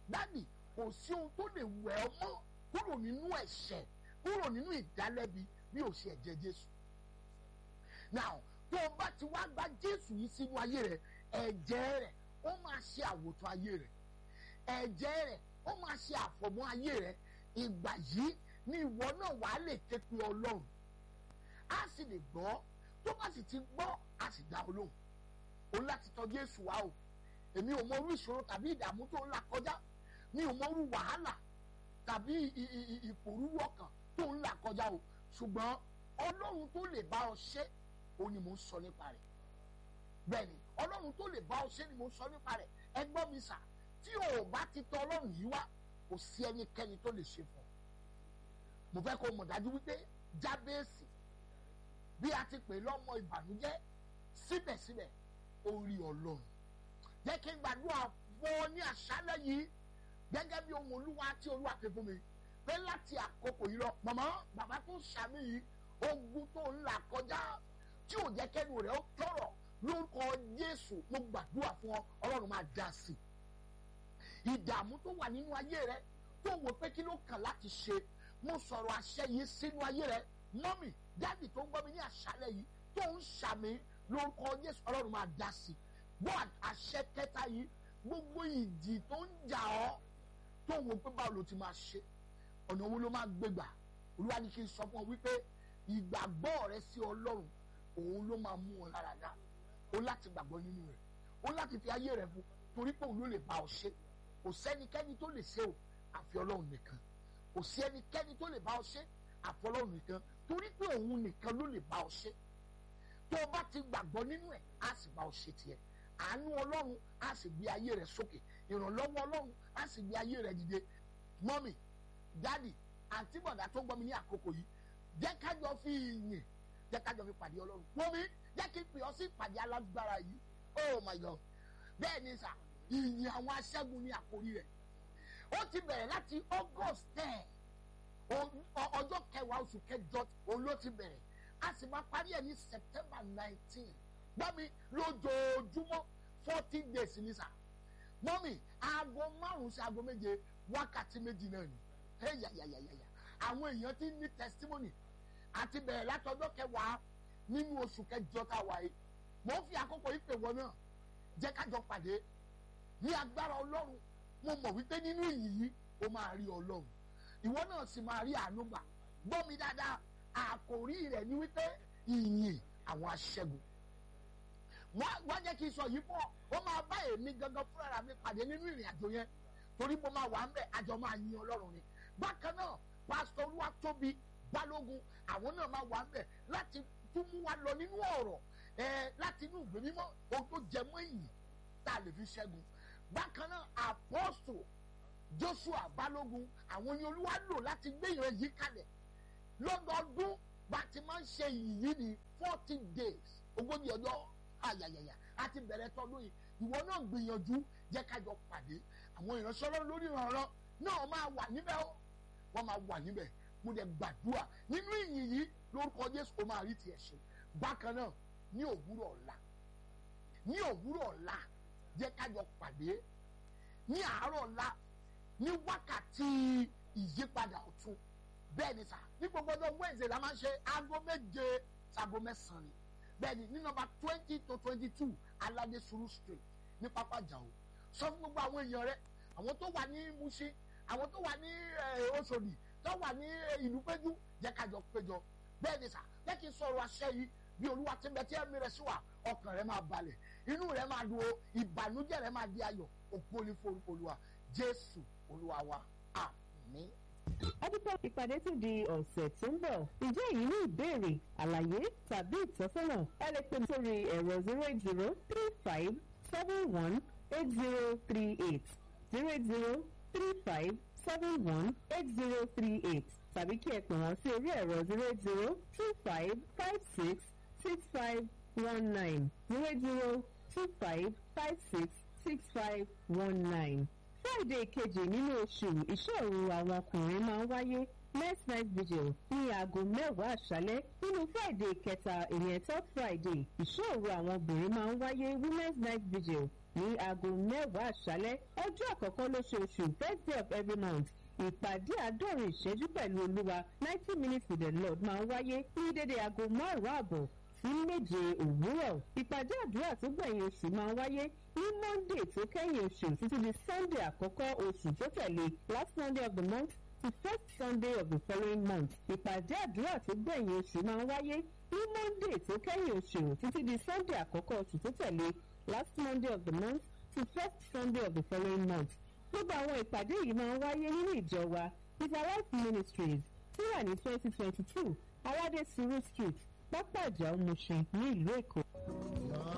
dádì kò sí ohun tó lè wẹ̀ ọ́ mọ́ kúrò nínú ẹ̀ṣẹ̀ kúrò nínú ìdálẹ́bi bí ò ṣe ẹ̀jẹ̀ jésù now tó o bá ti wá gba jésù yìí sínú ayé rẹ ẹ̀jẹ̀ rẹ̀ ó máa ṣe àwòtán ayé rẹ̀ ẹ̀jẹ̀ rẹ̀ ó máa ṣe àfọ̀mọ́ ayé rẹ̀ ìgbà yìí ni ìwọ náà wàá lè ké pe ọlọ́run á sì lè gbọ́ tó bá sì ti gbọ́ á sì dá olóhùn o láti tọ̀ jésù wá o èmi ò mọ orú ìṣòro tàbí ìdààmú tó ń là kọjá mi ò mọ orú wàhálà tàbí ìpòrúurú ọkàn tó ń là kọjá o ṣùgbọ́n ọlọ́run tó lè bá ọ ṣe o ni mò ń sọ nípa rẹ̀ bẹ́ẹ̀ ni ọlọ́run tó lè bá ọ ṣe ni mò ń sọ nípa rẹ̀ ẹ gbọ́ mi sà tí o ò bá ti tọ̀ ọlọ́run yìí wá kò sí ẹnikẹ́ni tó lè ṣe fún ọ mo fẹ́ kó mọ̀ dájú wípé jábẹ́ẹ̀sì bí a ti pè lọ́mọ ìbànújẹ́ síbẹ̀síbẹ̀ ó rí ọlọ́run jẹ́ kí n gbàdúrà fún ọ ní àṣálẹ́ yìí gẹ́gẹ́ bí ohun olúwa tí olúwa fi fún mi pé láti àkókò yìí lọ màmá bàbá tó ṣàmì yìí ogun tó ń là kọjá tí ò jẹ́ kẹ́nu rẹ̀ ó tọ̀rọ̀ lórúkọ Jésù mo gbàdúrà fún ọ ọlọ́run máa dá sí i ìdààmú tó wà nínú ayé rẹ tó wò pé kí ló kàn láti ṣe mo sọ̀rọ̀ àṣẹ yìí sínú ayé rẹ mọ́mì dáàdì tó ń gbọ́ mi ní àṣálẹ́ yìí tó ń ṣàmì lórúkọ Jésù ọlọ́run máa dá sí i gbọ́ àṣẹ kẹta yìí gbogbo ìjì tó ń jà ọ́ tó wò pé báwo ló ti máa ṣe ọ̀nà wo ló máa gbégbà olúwa ní kí n sọ fún ọ wípé ìgbàgbọ́ rẹ sí ọlọ́run òun ló máa mú ọ lára dá o láti gbàgbọ́ nínú rẹ̀ o láti fi ayé rẹ̀ fún torí pé òun ló lè bá ọ ṣe kò sẹ́nikẹ́ni tó lè ṣe o àfi ọlọ́run nìkan kò sí ẹnikẹ́ni tó lè bá ọ ṣe àfi ọlọ́run nìkan torí pé òun nìkan ló lè bá ọ ṣe tó o bá ti gbàgbọ́ nínú ẹ̀ á sì bá ọ ṣe tiẹ̀ àánú ọlọ́run á sì gbé ayé rẹ̀ sókè ìrànlọ́wọ́ ọlọ́run á sì gbé ayé rẹ̀ dìde mọ́mì dádì àǹtí bọ̀dá tó ń gbọ́ mi ní àkókò yìí jẹ́ kájọ fi ìyìn jẹ́ kájọ fi pàdé ọlọ́run wọ́n mi jẹ́ kí n pè ọ́ sí ìpàdé alágbára yìí oh my god bẹ́ẹ̀ ni sà ìyìn àwọn aṣẹ́gun ní àkórí rẹ̀ ó ti bẹ̀rẹ̀ láti august ten ọjọ́ kẹwàá oṣù kẹjọ òun ló ti bẹ̀rẹ̀ a sì máa parí ẹ̀ ní september nineteen gbọ́mi lójoojúmọ́ forty days ní sà mọ́mì aago márùn-ún sí aago méje wákàtí méjì náà ni ẹ̀yàyàyàyà àwọn èèyàn ti ní testimony àti bẹ̀rẹ̀ látọjọ́ kẹwàá nínú oṣù kẹjọ tá a wà yìí mò ń fi àkókò yìí pè wọ́n náà jẹ́ kájọ pàdé ní agbára ọlọ́run mo mọ̀ wípé nínú ìyìn yìí o máa rí ọlọ́run ìwọ náà sì máa rí àánú gbà gbọ́ mi dáadáa àkòrí rẹ̀ ni wípé ìyìn àwọn aṣẹ́gun wọ́n jẹ́ kí n sọ yìí pọ̀ ó máa bá èmi gangan fúnra mi pàdé nínú ìrìn àjò yẹn torí mo máa wà ń bẹ̀ àjọ máa yin ọlọ́run ni bákan náà pásítọ̀ olúwatóbi balógun àwọn náà máa wà ń bẹ̀ láti tún mú wa lọ nínú ọ̀rọ̀ ẹ láti inú ìwé mímọ́ ohun tó jẹ mọ́ ìyìn tá a lè fi ṣẹ́gun bákan náà apọ́sù joshua balógun àwọn ni olúwa lò láti gbé ìran yìí kalẹ̀ lọ́dọọdún bá ti máa ń ṣe ìyìn yìí ní forty days ogójì ọjọ́ ayayaya àti bẹ̀rẹ̀ tọdún yìí ìwọ náà gbìyànjú jẹ́ kájọ pàdé àwọn ìránṣẹ́ ọlọ́run lórí ìrànràn náà máa wà níbẹ̀ ó wọ́n máa wà níbẹ̀ mo dẹ̀ gbàdúrà nínú ìyìn yìí lórúkọ jésù ó máa rí tiẹ̀ ṣe bákan náà ní òwúrọ̀ ọ̀la ní òwúrọ̀ ọ̀la jẹ́ kájọ pàdé ní àárọ̀ ọ̀la ní wákàtí ìyípadà ọ̀tun bẹ́ẹ̀ ni sà ní gbogbo ọjọ́ wednesday la máa ń ṣe aago méje sago mẹ́sàn-án ni bẹ́ẹ̀ ni ní nọ́mbà twenty to twenty two aládé suru street ní pápá jàó sọ fún gbogbo àwọn èèyàn rẹ àwọn tó wà ní Mushin àwọn tó wà ní Òṣòdì tó wà ní ìlú péjú jẹ́ kájọ péjọ bẹ́ẹ̀ ni sà jẹ́ kí n sọ̀rọ̀ àṣẹ yìí bí olúwa ti bẹ tí ẹ̀mí rẹ sí wa ọkàn rẹ máa balẹ̀ inú rẹ máa dùn ó ìbànújẹ́ rẹ máa di ayọ̀ ògo ni forúkọ olúwa jésù olúwa wa àmín. ọdúpọ̀ ìpàdé tún di ọ̀sẹ̀ tó ń bọ̀ ǹjẹ́ èyí ní ìbéèrè àlàyé tàbí ìtọ́sọ́nà ẹ lè pè mí sórí ẹ̀rọ zero eight zero three five seven one eight zero three eight zero eight zero three five seven one eight zero three eight tàbí kí ẹ pè wọ́n sí orí ẹ̀rọ zero eight zero two five five six six five one nine zero eight zero two five five six six five one nine. Friday kejì nínú oṣù ìṣòro àwọn ọkùnrin máa ń wáyé next night vigil ní aago mẹ́wàá àṣálẹ́ nínú Friday kẹta ìyẹn third Friday ìṣòro àwọn obìnrin máa ń wáyé women's night vigil ní aago mẹ́wàá àṣálẹ́ ọjọ́ àkọ́kọ́ lóṣooṣù first day of every month ìpàdé àádọ́rin ìṣẹ́jú pẹ̀lú olúwa ninety minutes with the lord máa ń wáyé ní dédé aago márùn-ún àbọ̀ sí méje òwúrọ̀ ìpàdé àdúrà tó gbẹ̀yìn oṣù máa ń wáyé ní monday tó kẹ́yìn oṣù títí di sunday àkọ́kọ́ oṣù tó tẹ̀lé last monday of the month to first sunday of the following month ìpàdé àdúrà tó gbẹ̀yìn oṣù máa ń wáyé ní monday tó kẹ́yìn oṣù títí di sunday àkọ́kọ́ oṣù tó tẹ̀lé last monday of the month to first sunday of the following month gbogbo àwọn ìpàdé yìí máa ń wáyé nínú ìjọ wa peter life ministries tí wà ní twenty twenty two aládé suru street pápá ìjà òmùṣin ní ìlú èkó.